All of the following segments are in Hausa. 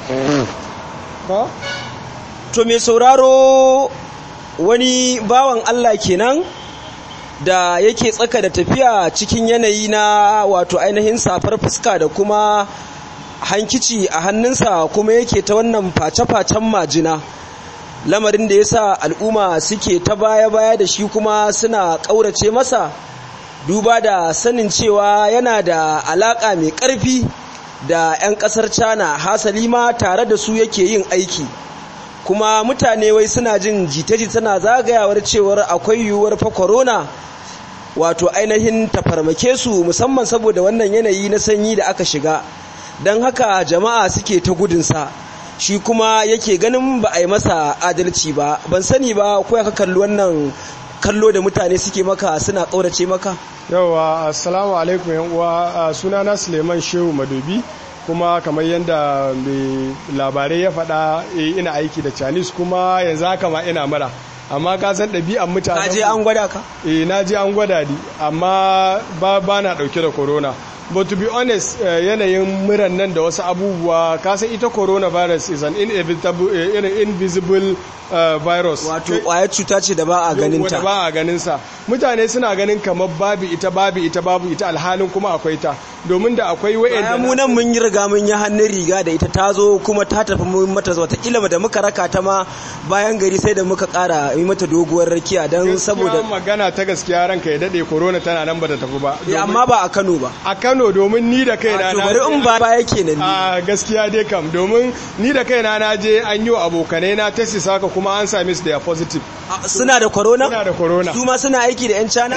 to mai sauraro wani bawan Allah kenan da yake tsaka da tafiya cikin yanayi na wato ainihin safar fuska da kuma hankici a hannunsa kuma yake ta wannan face-facen majina lamarin da ya sa al'umma suke ta baya-baya da shi kuma suna ƙaurace masa duba da sanin cewa yana da alaƙa mai ƙarfi da 'yan ƙasar cana hasali ma tare da su yake yin aiki kuma mutane wai suna jin jita-jita na zagayawar cewar akwai yiwuwar fa corona wato ainihin tafarmake su musamman saboda wannan yanayi na sanyi da aka shiga don haka jama'a suke ta gudunsa shi kuma yake ganin ba a yi masa adalci ba ban sani ba ko ka kalli wannan kallo da mutane suke maka suna ƙaurace maka yawa assalamu alaikum yan uwa sunana suleiman shehu madobi kuma kamar yadda mai labarai ya faɗa ina aiki da chinese kuma yanzu haka ma ina mara amma ka san ɗabi'an mutane ka je an gwada ka eh na je an gwada ni amma ba ba na ɗauke da corona but to be honest yanayin muran nan da wasu abubuwa ka san ita coronavirus is an inevitable invisible virus wato kwayar cuta ce da ba a ganin ta ba a ganin sa mutane suna ganin kamar babu ita babu ita babu ita alhalin kuma akwai ta domin da akwai wa'anda mu nan mun yi riga mun yi hannun riga da ita ta zo kuma ta tafi mun mata zuwa ta kila da muka raka ta ma bayan gari sai da muka kara yi mata doguwar rakiya don saboda magana ta gaskiya ranka ya dade corona tana nan ba ta tafi ba amma ba a Kano ba a Kano domin ni da kaina na bari in ba baya kenan a gaskiya dai kam domin ni da kaina na je an yi wa abokanai na test saka kuma an same su da positive suna da corona suna da corona su ma suna aiki da yan cana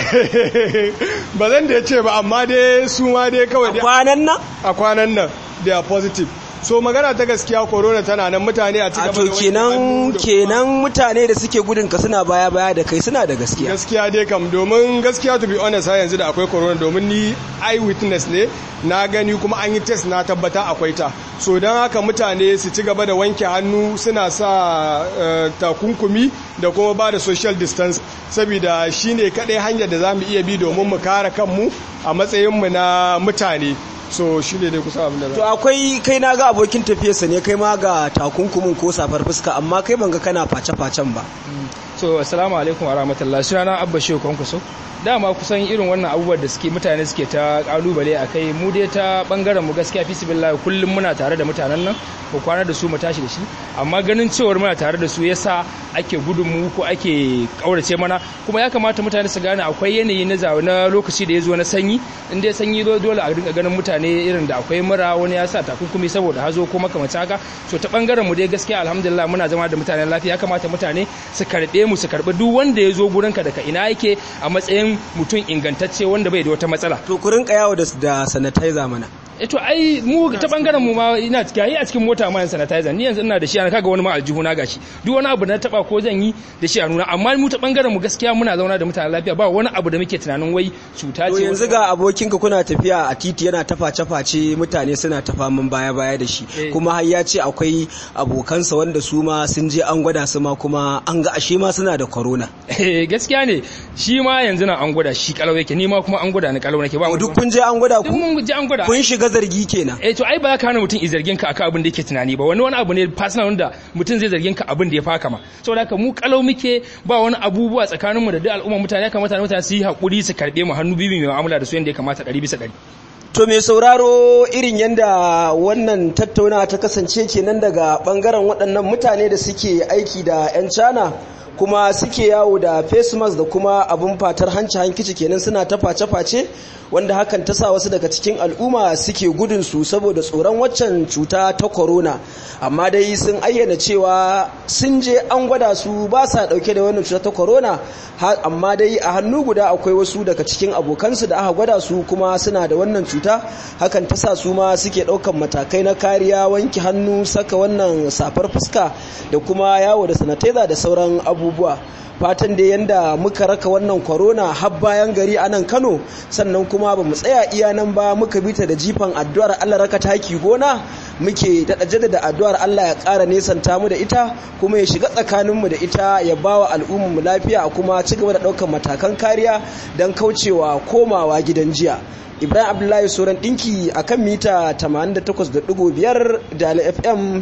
ba zan da ce ba amma dai su ma dai kawai a kwanan nan a kwanan nan they are positive so magana ta gaskiya corona tana nan mutane a cikin to kenan kenan mutane da suke gudun ka suna baya baya da kai suna da gaskiya gaskiya dai kam domin gaskiya to be honest ha yanzu da akwai corona domin ni eye witness ne na gani kuma an yi test na tabbata akwai ta so don haka mutane su ci gaba da wanke hannu suna sa takunkumi da kuma ba da social distance saboda shine kadai hanyar da za mu iya bi domin mu kare kanmu a matsayinmu na mutane so shi ne dai kusa abin da to akwai kai na ga abokin tafiyarsa ne kai ma ga takunkumin ko safar fuska amma kai ban ga kana face-facen ba so assalamu alaikum wa rahmatullahi sunana abba shehu kwankwaso dama kusan irin wannan abubuwan da suke mutane suke ta kalubale a kai mu dai ta bangaren mu gaskiya fi sibillahi kullum muna tare da mutanen nan ko kwana da su mu tashi da shi amma ganin cewar muna tare da su yasa ake gudun mu ko ake kaurace mana kuma ya kamata mutane su gane akwai yanayi na zawo na lokaci da ya zo na sanyi in dai sanyi zo dole a dinga ganin mutane irin da akwai mura wani ya sa takunkumi saboda hazo ko makamacin haka so ta bangaren mu dai gaskiya alhamdulillah muna zama da mutanen lafiya ya kamata mutane su karbe mu su karbi duk wanda ya zo gurinka daga ina yake a matsayin mutum ingantacce wanda bai da wata matsala to ku rinka yawo da sanitizer mana to ai mu ta bangaren mu ma ina gayi a cikin mota ma sanitizer ni yanzu ina da shi ana kaga wani ma aljihu na gashi duk wani abu da na taba ko zan yi da shi a nuna amma mu ta bangaren mu gaskiya muna zauna da mutanen lafiya ba wani abu da muke tunanin wai cuta ce yanzu ga abokinka kuna tafiya a titi yana ta face face mutane suna ta faman baya baya da shi kuma har ya ce akwai abokansa wanda su ma sun je an gwada su ma kuma an ga ashe ma suna da corona eh gaskiya ne shi ma yanzu na an gwada shi kalau yake ni ma kuma an gwada ni kalau nake ba duk kun je an gwada ku mun je an gwada kun shiga zargi kenan eh to ai ba ka hana mutum i zargin ka akan abin da yake tunani ba wani wani abu ne personal wanda mutum zai zargin ka abin da ya faka ma saboda haka mu kalau muke ba wani abubuwa tsakaninmu da duk al'umma mutane ya kamata mutane su yi hakuri su karbe mu hannu bibi mai mu'amala da su yanda ya kamata 100 bisa 100 To mai sauraro irin yadda wannan tattauna ta kasance kenan daga bangaren waɗannan mutane da suke aiki da 'yan cana kuma suke yawo da face mask da kuma abin fatar hanci hankici kenan suna ta face-face wanda hakan ta sa wasu daga cikin al'umma suke gudun su saboda tsoron waccan cuta ta corona amma dai sun ayyana cewa sun je an gwada su ba sa dauke da wannan cuta ta corona amma dai a hannu guda akwai wasu daga cikin abokansu da aka gwada su kuma suna da wannan cuta hakan ta sa su ma suke daukan matakai na kariya wanke hannu saka wannan safar fuska da kuma yawo da sanitizer da sauran abubuwa fatan da yanda muka raka wannan corona har bayan gari a nan Kano sannan kuma ba mu tsaya iya nan ba muka bita da jifan addu'ar Allah raka taki gona muke daɗa jaddada addu'ar Allah ya ƙara nesanta mu da ita kuma ya shiga tsakaninmu da ita ya ba wa al'ummarmu lafiya kuma ci gaba da ɗaukar matakan kariya don kaucewa komawa gidan jiya ibrahim abdullahi sauran ɗinki a kan mita 88.5 da fm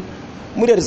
muryar